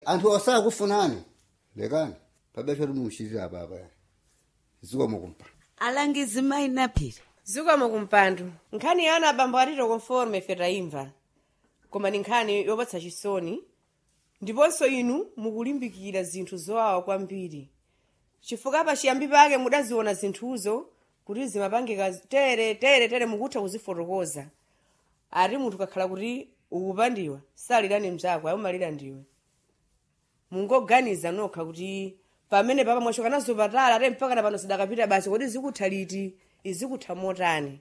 anthu osakufunani lekani pabesha timushirira apapa zikomo kumpando alangizi mayi naphiri zikomo kumpando nkhani ya ana abambo atito conforme ife tayimva koma ni nkhani yopatsa chisoni ndiponso inu mukulimbikira zinthu zowawa kwambiri chifukwa pachiyambi pake mudaziona zinthuzo kuti zimapangika tere tere tere mukutha kuzifotokoza ati munthu kakhala kuti ukupandiwa salirani mzako ayomalira ndiwe mungoganiza nokha kuti pamene papa mwachoka nazo patala ate mpaka na pano sidakapita basi kodi zikutha liti izikutha motani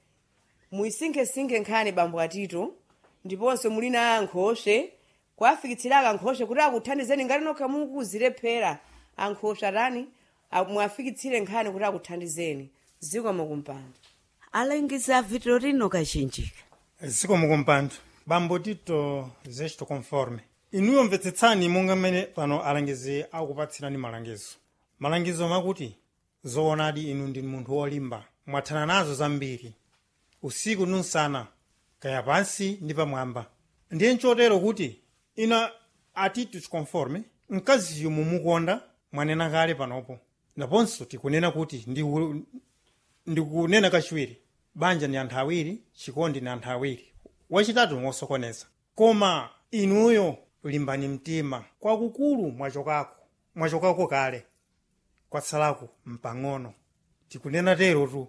muyisinkhesinkhe nkhani bambo atito ndiponso muli na ankhoswe kwafikitsiraka ankhoswe kuti akuthandizeni ngati nokha mukuzilephera ankhoswe atani a- mwafikitsire nkhani kuti akuthandizeni zikomo kumpando alangizi a vitorino kachinjika zikomo kumpando bambo tito zechito conforme inuyo mvetsetsani monga mmene pano alangizi akupatsirani malangizo malangizo makuti zoonadi inu ndi munthu wolimba mwathana nazo zambiri usiku nunsana kaya pansi ndi pamwamba ndiye nchotero kuti ina atito conforme mkaziyo mumukonda mwanena kale panopo naponso tikunena kuti ndi u- ndikunena kachiwiri banja ndi anthu awiri chikondi ndi anthu awiri wachitatu ngosokoneza koma inuyo limbani mtima kwakukulu mwachokako mwachokako kale kwatsalako mpang'ono tikunena tero tu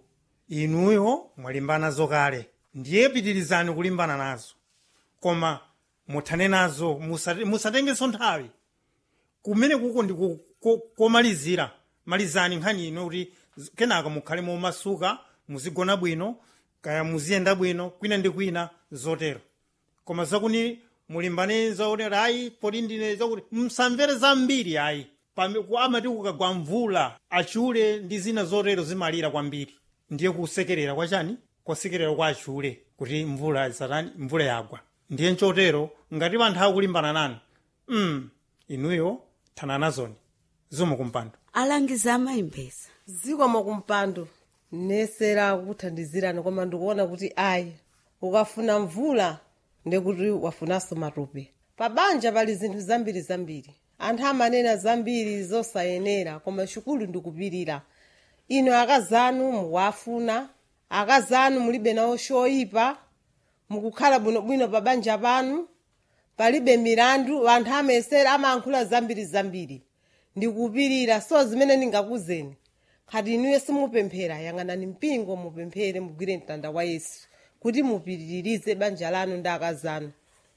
inuyo mwalimbana nazo kale ndiye pitirizani kulimbana nazo koma muthane nazo musate- musatengenso nthawi kumene kuko ndi ku- ko- komalizira malizani nkhani ino kuti z- kenaka mukhale momasuka muzigona bwino kaya muziyenda bwino kwina ndi kwina zotero koma zakuni mulimbane zaonera ayi poti ndine zakuti msamvere zambiri ayi Pame- ku- amati kukagwa mvula achule ndi zina zotero zimalira kwambiri ndiye kusekerera kwachani kwasekerera kwa achule kuti mvula isatani mvula yagwa ndiye nchotero ngati anthu akulimbana nanu mm, inuyo thana nazoni zikomo kumpando alangizi amayimbeza zikomo kumpando nesera kuthandizirani koma ndikuona kuti ayi ukafuna mvula ndekuti wafunanso matope pa banja pali zinthu zambiri zambiri anthu amanena zambiri zosayenera koma chikulu ndikupirira ino akazanu mukuwafuna akazanu mulibe nawo choyipa mukukhala bwinobwino pa banja panu palibe milandu anthu amesera amayankhula zambiri zambiri ndikupirira so zimene ndingakuzeni khati inuyo simupemphera yang'anani mpingo mupemphere mugwire mtanda wa yesu kuti mupitirize banja lanu ndi akazanu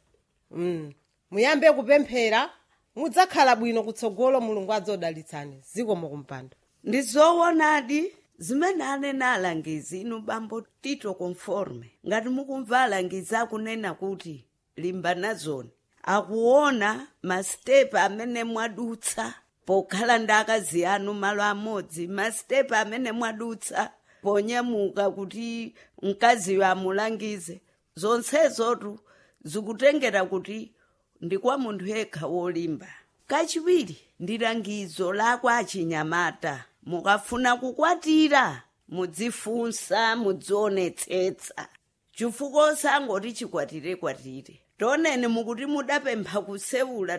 mm. muyambe kupemphera mudzakhala bwino kutsogolo mulungu adzodalitsani zikomo kumpando ndi zoonadi zimene anena alangizi inu bambo tito conforme ngati mukumva alangizi akunena kuti limbanazoni akuona masitepe amene mwadutsa pokhala ndi akazi anu malo amodzi masitepe amene mwadutsa ponyamuka kuti mkaziyo amulangize zonsezotu zikutengera kuti ndi kwa munthu yekha wolimba kachiwiri ndi langizo lakwa achinyamata mukafuna kukwatira mudzifunsa mudzionetsetsa chifukwa osangoti chikwatire kwatire toneni mukuti mudapempha kusewula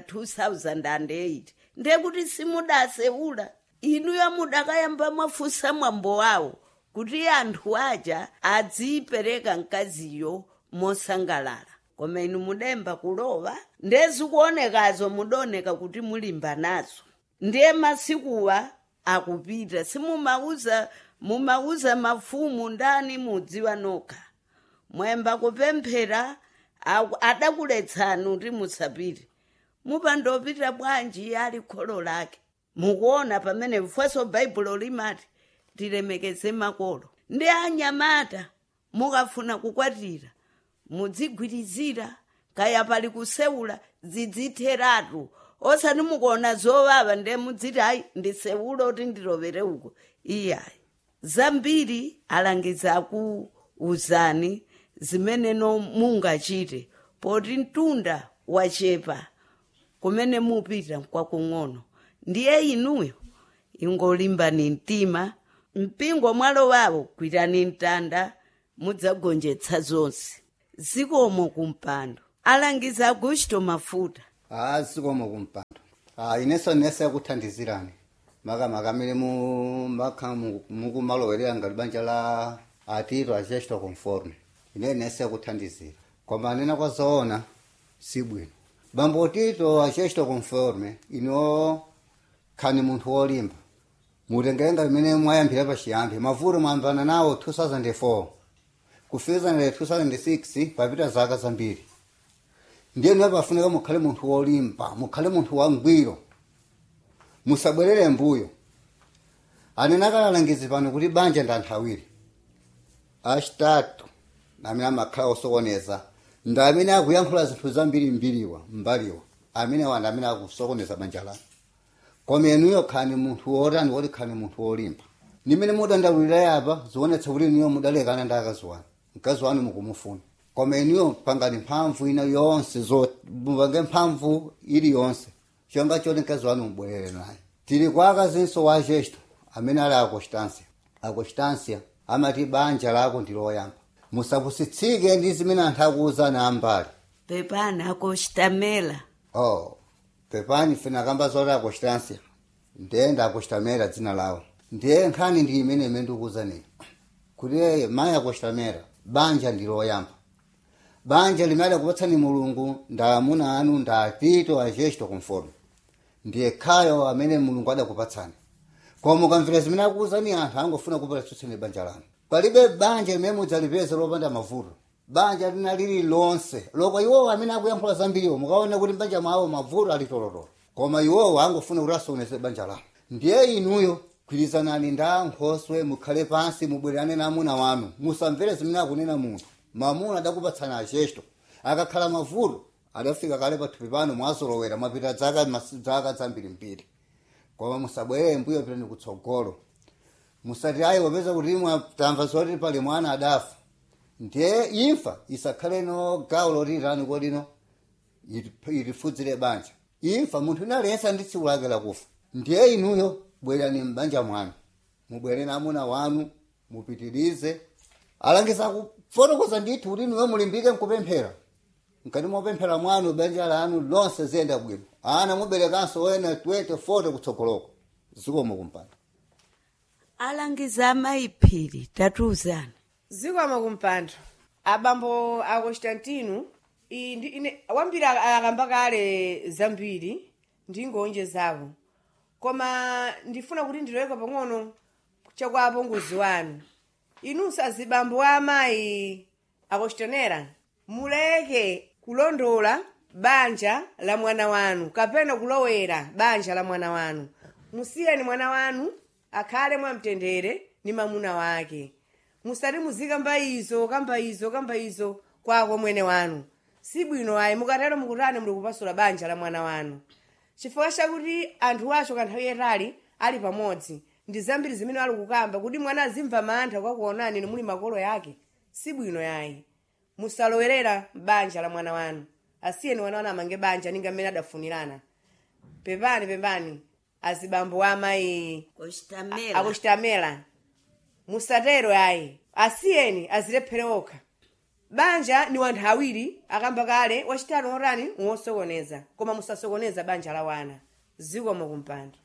2008 ndiye kuti simudasewula inuyo mudakayamba mwafunsa mwambo wawo kuti anthu aja adzipereka mkaziyo mosangalala koma inu mudemba kulowa ndezikuonekazo mudaoneka kuti mulimba nazo ndiye masikuwa akupita simumauza mumauza mafumu ndani mudziwa nokha mwemba kupemphera aku- adakuletsani kuti musapite mupandopita bwanji ali kholo lake mukuona pamene mfweso baibulo limati tilemekeze makolo ndi anyamata mukafuna kukwatira mudzigwirizira kaya pali kusewula zidzitheratu osati mukuona zovava ndiye mudziti ayi ndisewula kuti ndilovere uko iyayi zambiri alangiza akuuzani zimeneno mungachite poti mtunda wachepa kumene mupita kwakung'ono ndiye inuyo ingolimbani mtima mpingo mwalowawo gwirani mtanda mudzagonjetsa zonse zikomo kumpando alangiza agusto mafuta a zikomo kumpando Ah, ineso nese yakuthandizirani makamaka amene mu- makha mu- mukumalowerera ngati banja la atito achesto conforme ine nese yakuthandizira koma nena kwa zoona si bwino bambo tito achesto conforme ino khani munthu wolimba mutengerenga limene mwayambira pachiyambi mavuto mwayambana nawo 2004 kufiza nale 2006 papita zaka zambiri ndiye niyo pafunika mukhale munthu wolimba mukhale munthu wangwiro musabwerere mbuyo anene akalalangizi pano kuti banja ndi anthu awiri achitatu amene amakhala osokoneza ndi amene akuyankhula zinthu zambiri mbiriwa mbaliwa amene wanda amene akusokoneza banja lanu koma inuyo khani munthu wotani woti khani munthu wolimba nimene mudandalulira yapa zionetsa kuti inuyo mudalekana ndi akazi wanu mkazi wanu mukumufuna koma inuyo pangani mphamvu ina yonse zo mupange mphamvu iliyonse chonga choti mkazi wanu mubwerere naye tili kwa akazinso wa gesto amene ali akostansia akostansia amati banja lako ndi loyamba musapusitsike ndi zimene anthu akuwuzani ambali pepani akochitamela oh pepani fena kamba zoti akostansia ndiye ndakochitamera dzina lawo ndiye nkhani ndi imene imene ndikuwuzani kuti eye mayi akochitamera banja ndi loyamba banja limene akupatsani mulungu nda amuna anu nda atito achesto conforme ndiye khayo amene mulungu adakupatsani koma ukamvera zimene akuwuzani anthu angofuna kupatsutseni banja lanu palibe banja limene mudzalipeze lopanda mavuto banja lina lili lonse loko iwowo amene akuyankhula zambiriwo mukaona kuti banja mwawo mavuto ali tolotolo koma iwowo angofuna kuti asokoneze banja lanu ndiye inuyo gwirizanani nda nkhoswe mukhale pansi mubwererane na amuna wanu musamvere zimene akunena munthu mamuna adakupatsani achesto akakhala mavuto adafika kale pathupi pano mwazolowera mwapita zaka mas- zaka zambiri mbiri koma musabwerere mbuyo pitani kutsogolo musati ayi wapeza kuti tamva zoti pali mwana adafa ndiye imfa isakhale no gawo loti tani kodino ilifudzire banja imfa munthu inalensa ndi tsiku lake lakufa ndiye inuyo bwerani mbanja mwanu mubwere namuna wanu mupitirize alangiza kufotokoza ndithu kuti inuyo mulimbike mkupemphera mkati mopemphera mwanu banja lanu lonse ziyenda bwino ana muberekanso wena 20 40 kutsogoloko zikomo kumpanda alangiza amayiphiri tatiuzani zikwama kumpando abambo a constantino iyi ndi ine wambiri ak- akamba kale zambiri ndingonje zawo koma ndifuna kuti ndiloweka pang'ono chakwa apongozi wanu inunso azibambo a amayi akostanera muleke kulondola banja la mwana wanu kapena kulowera banja la mwana wanu musiyeni mwana wanu akhale mwamtendere ni mamuna wake musati muzikamba izo kamba izo kamba izo kwako mwene wanu si bwino ayi mukatero mukutani muli kupasula banja la mwana wanu chifukwa chakuti anthu acho kanthawi yatali ali pamodzi ndi zambiri zimene ali kukamba kuti mwana azimva mantha kwakuonani inu muli makolo yake si bwino yayi musalowerera banja la mwana wanu asiyeni mwana wanu amange banja ninga mmene adafunirana pepani pepani azibambo amayi kochitamela akuchitamela musatero ayi asiyeni azilephere okha banja ni wanthu awiri akamba kale wachitatu otani wosokoneza koma musasokoneza banja la wana zikomo kumpando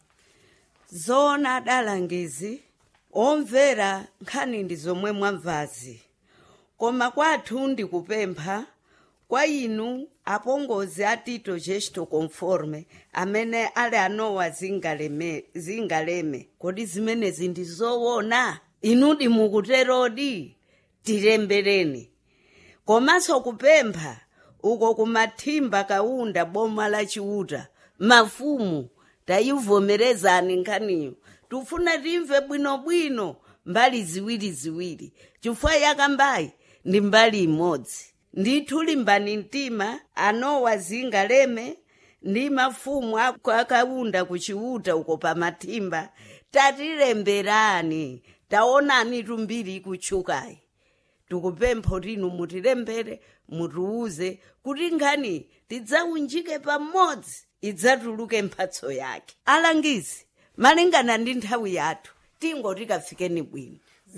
zoona adalangizi omvera nkhani ndi zomwe mwamvazi koma kwathu ndikupempha kwa inu apongozi a tito gesto conforme amene ali anowa zingaleme, zingaleme kodi zimenezi ndi zoona inudi mukuterodi tilembereni komanso kupempha uko kumathimba kaunda boma la chiuta mafumu tayivomerezani nkhaniyo tufuna timve bwinobwino mbali ziwiri ziwiri chifukwa yakambayi ndi mbali imodzi ndithu limbani mtima anowa zingaleme ndi mafumu ako akaunda kuchiuta uko pamathimba tatilemberani taonani tumbiri ikutchukayi tikupempha kuti inu mutilembere mutiuze kuti nkhani tidzaunjike pamodzi idzatuluke mphatso yake alangizi malingana ndi nthawi yathu tingoti kafikeni bwino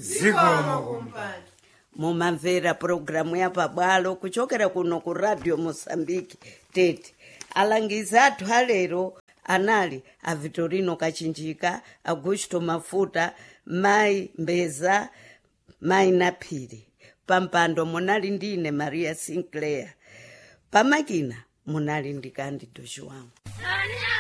zikomo mumamvera pulogalamu ya pabwalo kuchokera kuno ku radio mosambiki tete alangizi athu alero anali a vitorino kachinjika augusto mafuta mayi mbeza mayi naphiri pampando munali ndine maria sinclair pamakina munali ndi candido joão